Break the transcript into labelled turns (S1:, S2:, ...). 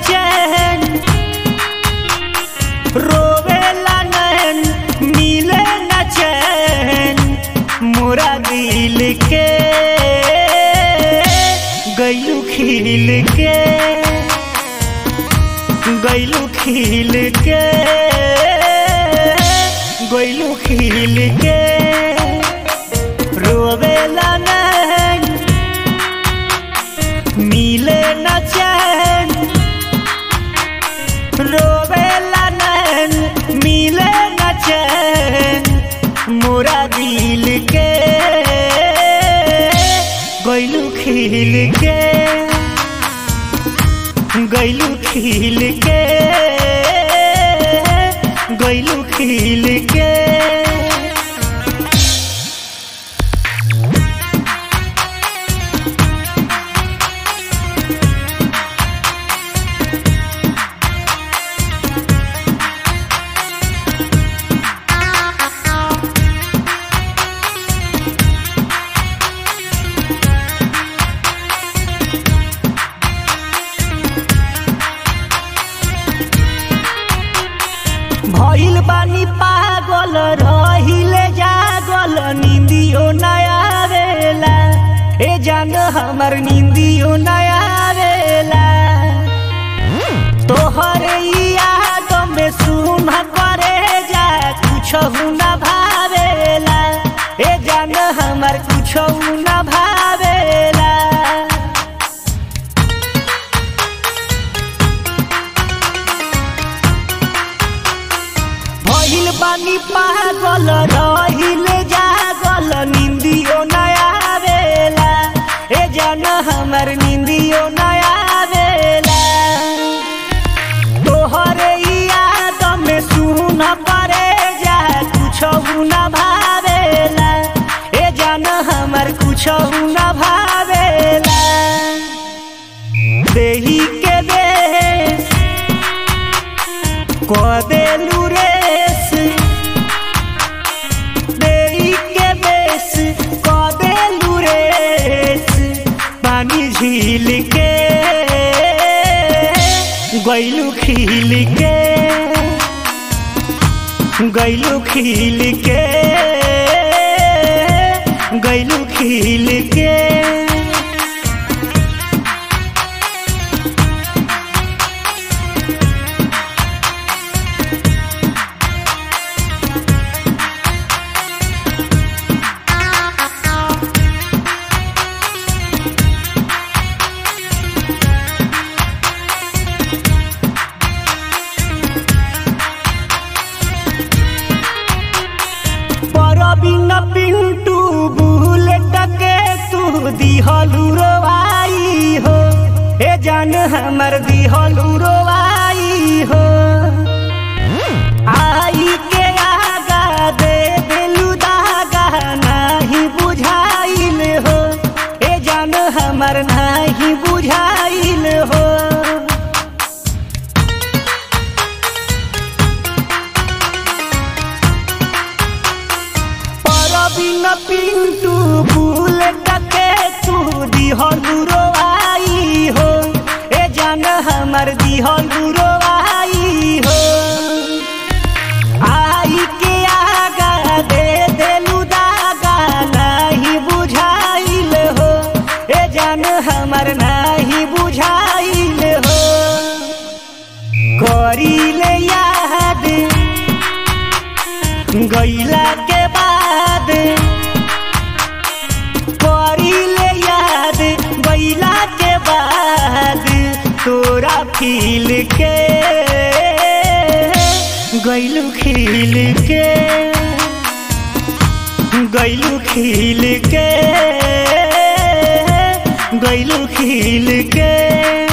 S1: चैन रोवेला नैन मिले न चैन मोरा दिल के गैलू खिल के गैलू खिल के गैलू खिल के रोवेला नैन मिले न चैन रोवेला नैन मिले न चैन मोरा दिल के गैलू खिल के गैलू खिल के गैलू खिल के भइल बानी पागल रहिले जागल निंदियो नया आवेला ए जान हमर निंदियो नया आवेला तोहर ई याद में सुन करे जा कुछ न भावेला ए जान हमर कुछ न भावेला भइल बानी पागल रहिल जागल निंदियो नया आवेला ए जान हमर निंदियो नया आवेला तोहरे ई याद में सुन परे जा कुछ न भावेला ए जान हमर कुछ न भावेला देही के देश कदेलू रेस देई के बेस कदेलू रेस पानी झील के गैलू खिल के गैलू खिल के गैलू खिल के परबिन पिंटू बुलेट के तू दिहलू रोवाई हो ए जान हमर दिहलू रोवाई हो आई के आगा दे दिलू दागा नाही बुझाइल हो ए जान हमर नाही बुझाइल हो परबिन पिंटू बुलेट के तू दिहलू रोवाई हो ए जान हमर दिहलू रोवाई हो आई के आगा दे देलू दागा नाही बुझाइल हो ए जान हमर नाही बुझाइल हो करीले याद गैला के बाद करीले याद गैला के बाद तोरा फील के गैलू खिल के गैलू खिल के गैलू खिल के